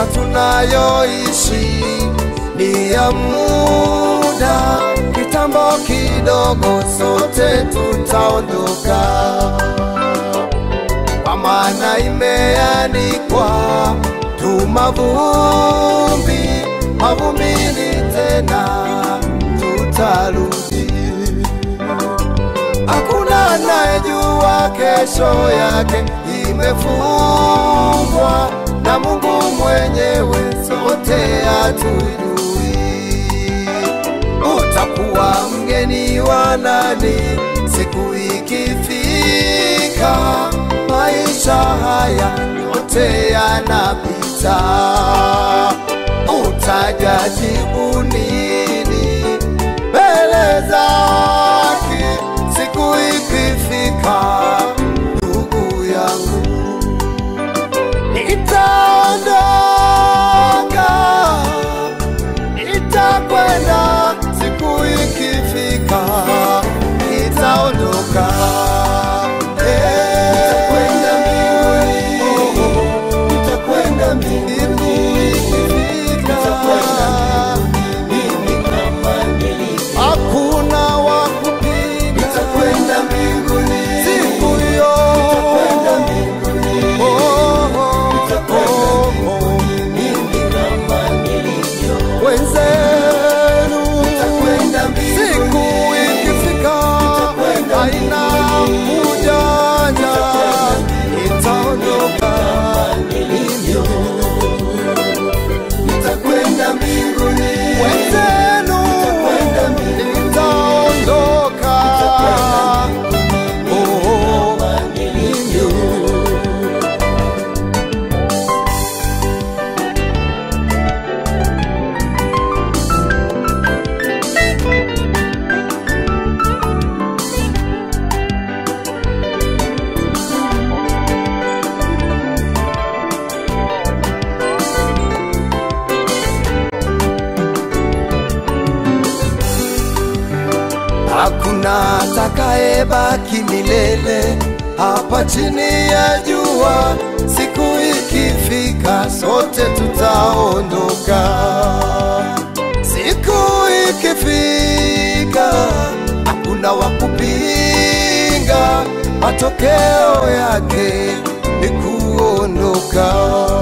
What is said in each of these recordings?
maisha tunayoishi ni ya muda, kitambo kidogo sote tutaondoka, kwa maana imeandikwa tu mavumbi, mavumbini tena tutarudi. Hakuna anayejua kesho yake imefungwa na Mungu mwenyewe, sote hatujui. Utakuwa mgeni wa nani siku ikifika? Maisha haya yote yanapita, utajajibu nini mbele zake siku ikifika? Ndugu yangu, nitaondoka, nitakwenda, siku ikifika nitaondoka. Eh, nitakwenda mbinguni, siku ikifika hakuna wa kupiga siku hiyo. Oh, oh, oh, oh. Wenzenu, siku ikifika, haina ujanja, itaondoka wenzenu, itaondoka Oh, Hakuna atakayebaki milele hapa chini ya jua. Siku ikifika, sote tutaondoka. Siku ikifika, hakuna wa kupinga, matokeo yake ni kuondoka.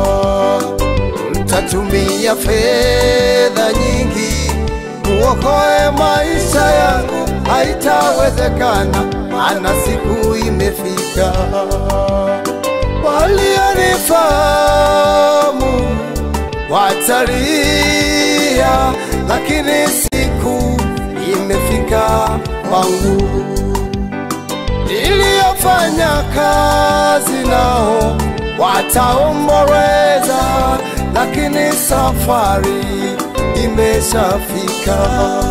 Mtatumia fedha nyingi muokoe maisha yangu, haitawezekana, maana siku imefika. Walionifahamu watalia, lakini siku imefika kwangu. Niliyofanya kazi nao wataomboleza, lakini safari imeshafika.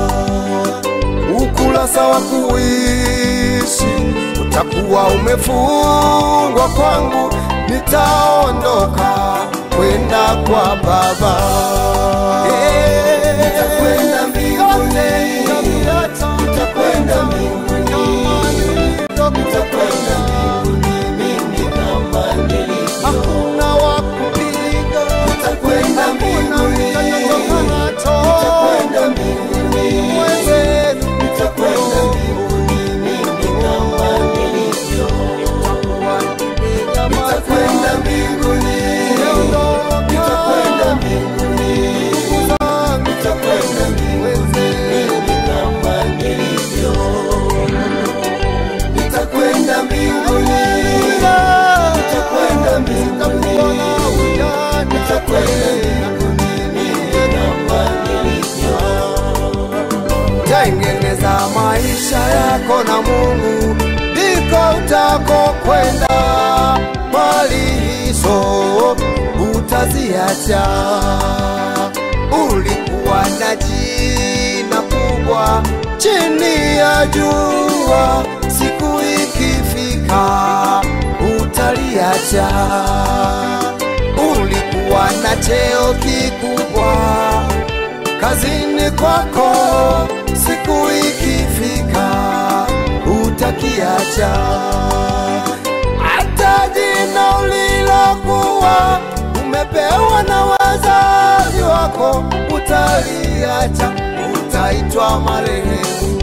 Ukurasa wa kuishi utakuwa umefungwa kwangu, nitaondoka kwenda kwa Baba. Nitakwenda mbinguni, nitakwenda mbinguni, nitakwenda hakuna wa kupiga, nitakwenda mbinguni, nitakwenda mbinguni, mwenzenu, nitakwenda nitakwenda mbinguni, nitakwenda mbinguni, nitakwenda nitakwenda mbinguni, nitakwenda mbinguni, Tengeneza maisha yako na Mungu, ndiko utako kwenda. Mali hizo utaziacha. Ulikuwa na jina kubwa chini ya jua, siku ikifika utaliacha. Ulikuwa na cheo kikubwa kazini kwako, siku ikifika utakiacha. Hata jina ulilokuwa ume umepewa na wazazi wako, utaliacha, utaitwa marehemu.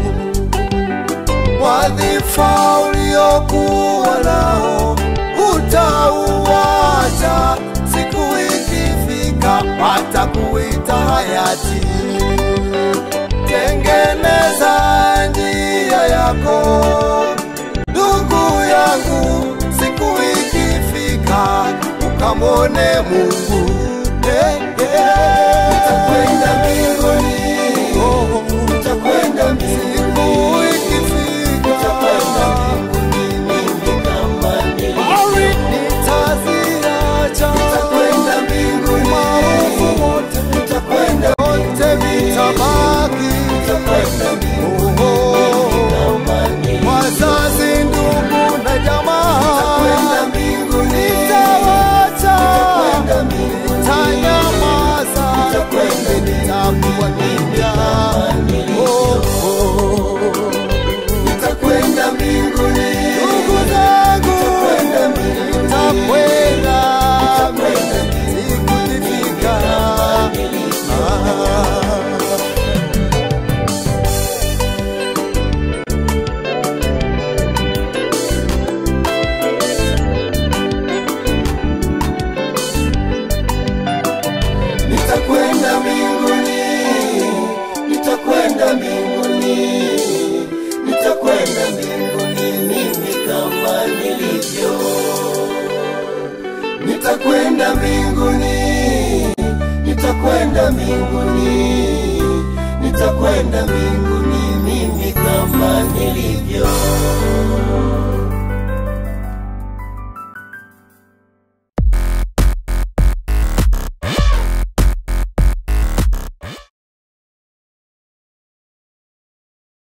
Wadhifa uliokuwa nao utauacha, siku ikifika watakuita hayati. Tengeneza njia yako ndugu yangu, siku ikifika ukamwone Mungu. Eh, eh. Nitakwenda mbinguni, Oh, nitakwenda mbinguni, siku ikifika nitakwenda mbinguni mimi kama nilivyo. Mawi nitaziacha, Nitakwenda mbinguni, maovu wote nitakwenda wote vitabaki. nitakwenda mbinguni Oh, kama nilivyo. wazazi, ndugu na jamaa, Nitakwenda mbinguni, nitawacha, nitakwenda mbinguni, nitanyamaza, nitakwenda nitakuwa kimya. Oh, oh. nitakwenda mbinguni, Ndugu zangu, nitakwenda mbinguni, nitakwenda nitakwenda mbinguni siku ikifika. kama nilivyo. Ah. Nitakwenda mbinguni, nitakwenda mbinguni, nitakwenda mbinguni mimi kama nilivyo. Nitakwenda mbinguni, nitakwenda mbinguni, nitakwenda mbinguni mimi kama nilivyo.